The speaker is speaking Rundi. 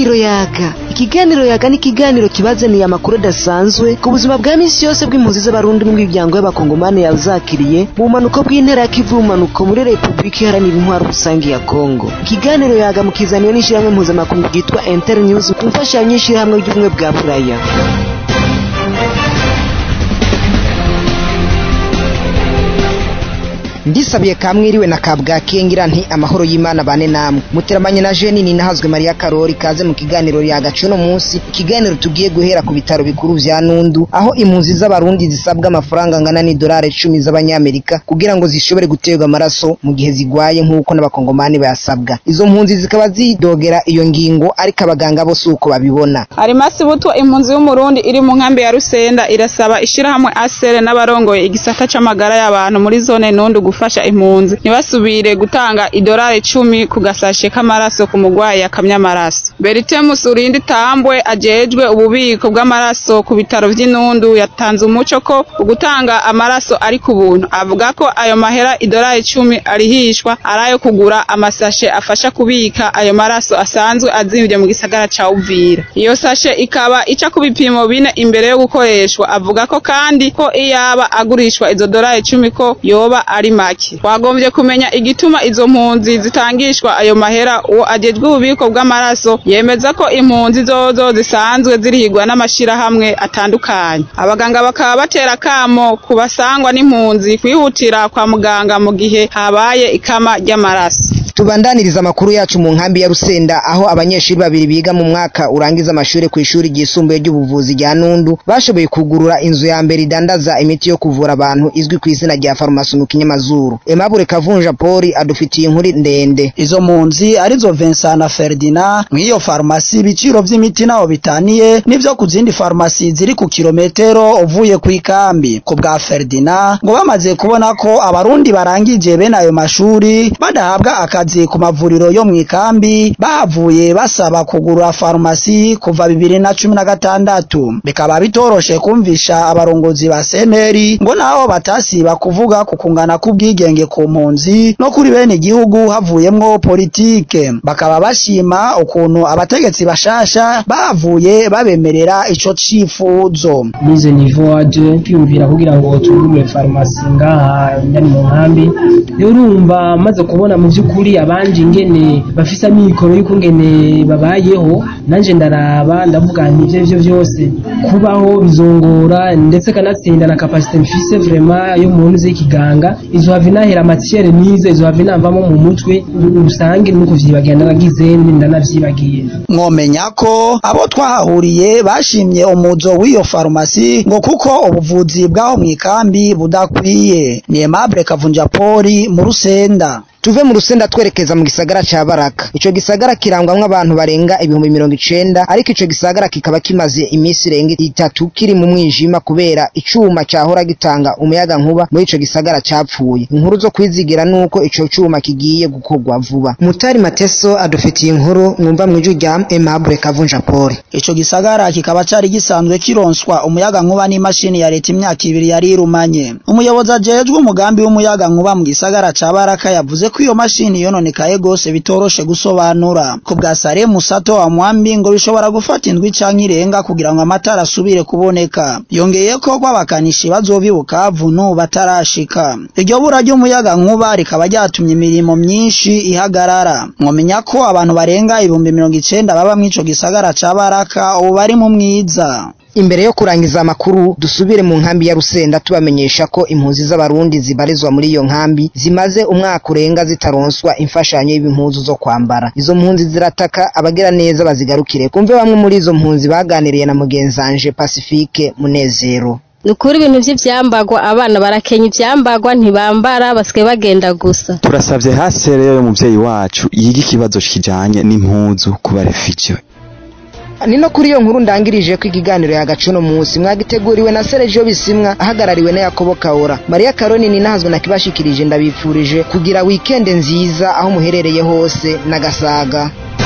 ikiganiro yaga ikiganiro yaga ni ikiganiro kibazaniye amakuru adasanzwe ku buzima bwa misi yose bw'impunzi z'abarundi n'imiryango y'abakongomani yazakiriye mu bumanuko bw'intera ya kivu ubumanuko muri repubulika iharanira intwaro rusange ya kongo ikiganiro yaga mukizaniwe n'ishyirahamwe mpuzamakungu ryitwa inter news ku mfashanyo y'ishyirahamwe ry'ubumwe bwa buraya ndisabiye kamwiriwe na kabwake ngira nti amahoro y'imana bane namwe muteramanye na jeni ni nahazwe mariya karori kaze mu kiganiro ya gace uno munsi ikiganiro tugiye guhera ku bitaro bikuru vya nundu aho impunzi z'abarundi zisabwa amafaranga angana n'idolari icumi z'abanyamerika kugira ngo zishobore guterwa amaraso mu gihe zigwaye nk'uko n'abakongomani bayasabwa izo mpunzi zikaba zidogera iyo ngingo ariko abaganga bose uko babibona arimasi butwa impunzi y'umurundi iri mu nkambi ya rusenda irasaba ishirahamwe asere n'abarongoye igisata c'amagara y'abantu muri zone nundu gufasha impunzi ntibasubire gutanga idolari icumi ku gasashe k'amaraso ku mugwayi yakamye amaraso beritemus urindi tambwe ajejwe ububiko bw'amaraso ku bitaro vy'inundu yatanze umuco ko ugutanga amaraso ari ku buntu avuga ko ayo mahera idolari icumi arihishwa ari ayo kugura amasashe afasha kubika ayo maraso asanzwe azimvye mu gisagara ca uvira iyo sashe ikaba ica ku bipimo bine imbere yo gukoreshwa avuga ko kandi ko iyaba agurishwa izo dolari icumi ko yoba ari make twagombye kumenya igituma izo mpunzi zitangishwa ayo mahera uwo ajejwe ububiko bw'amaraso yemeza ko impunzi zozo zisanzwe zirihigwa n'amashirahamwe atandukanye abaganga bakaba batera kamo ku basangwa n'impunzi kwihutira kwa muganga mu gihe habaye ikama ry'amaraso tubandaniriza amakuru yacu mu nkambi ya rusenda aho abanyeshuri babiri biga mu mwaka urangiza amashuri ku ishuri ryisumbuye ry'ubuvuzi rya nundu bashoboye kugurura inzu ya mbere idandaza imiti yo kuvura abantu izwi ku izina rya farumasi mu kinyamazuru emabure kavunja poli adufitiye inkuru ndende izo mpunzi arizo Vincent na Ferdinand mw'iyo farumasi ibiciro vy'imiti naho bitaniye n'ivyo ku zindi farumasi ziri ku kilometero uvuye ku ikambi ku bwa Ferdinand ngo bamaze kubona ko abarundi barangije bene ayo mashuri badahabwa akazi ku mavuriro yo mu ikambi bahavuye basaba kugura farumasi kuva bibiri na cumi na gatandatu bikaba bitoroshe kumvisha abarongozi ba seneri ngo naho batasiba kuvuga ku kungana k'ubwigenge ku mpunzi no kuri bene igihugu havuyemwo politike bakaba bashima ukuntu abategetsi bashasha bavuye babemerera ico cifuzo nize nivo aje kwiyumvira kugira ngo tugurure farumasi ngaha ndani mu nkambi urumva maze kubona mu vy'ukuri abanje ingene bafise amikoro y'uko ngene babayeho nanje ndaraba ndavuga nti ivyo vyo vyose kubaho bizongora ndetse kanatsinda na capacité mfise vraiment yo mu ntuze y'ikiganga izohava inahera matière nize izohava inamvamo mu mutwe rusange nuko vyibagira naragize ndanavyibagiye mwomenya ko abo twahahuriye bashimye umuzo w'iyo farumasi ngo kuko ubuvuzi bw'aho mu ikambi budakwiye ni Aimable Kavunja Poli mu Rusenda tuve mu rusenda twerekeza mu gisagara ca baraka ico gisagara kirangwamwo abantu barenga ibihumbi mirongo icenda ariko ico gisagara kikaba kimaze iminsi irenga itatu kiri mu mwijima kubera icuma cahora gitanga umuyaga nkuba muri ico gisagara capfuye inkuru zo kwizigira nuko ico cuma kigiye gukorwa vuba mutari mateso adufitiye inkuru mwumva mw'ijwi rya Aimable Kavunja Poli ico gisagara kikaba cari gisanzwe kironswa umuyaga nkuba n'imashini ya leta imyaka ibiri yari irumanye umuyobozi ajejwe umugambi w'umuyaga nkuba mu gisagara ca baraka yavuze ko iyo mashini yononekaye gose bitoroshe gusobanura ku bwa Sare Musato wa Mwambi ngo bishobora gufata indwi canke irenga kugira ngo amatara asubire kuboneka yongeye ko kw'abakanishi bazobibuka vunu batarashika iryo bura ry'umuyaga nkuba rikaba ryatumye imirimo myinshi ihagarara mwomenya ko abantu barenga ibihumbi mirongo icenda baba mw'ico gisagara ca Baraka ubu bari mu mwiza imbere yo kurangiza amakuru dusubire mu nkambi ya Rusenda tubamenyesha ko impunzi z'abarundi zibarizwa muri iyo nkambi zimaze umwaka urenga zitaronswa imfashanyo y'impuzu zo kwambara izo mpunzi zirataka abagira neza bazigarukire kumve bamwe muri izo mpunzi baganiriye na mugenzanje Pacifique Munezero nukuri ibintu vy'ivyambagwa abana barakenya ivyambagwa ntibambara basigaye bagenda gusa turasavye hasi rero y'umuvyeyi wacu yiga ikibazo kijanye n'impuzu ku barefugio ni no kuri iyo nkuru ndangirije ko ikiganiro yagacuno munsi mwagiteguriwe na Sergio Bisimwa ahagarariwe na Yakobo Kaora Maria Karoni ni nahazwe nakibashikirije ndabipfurije kugira weekend nziza aho muherereye hose na gasaga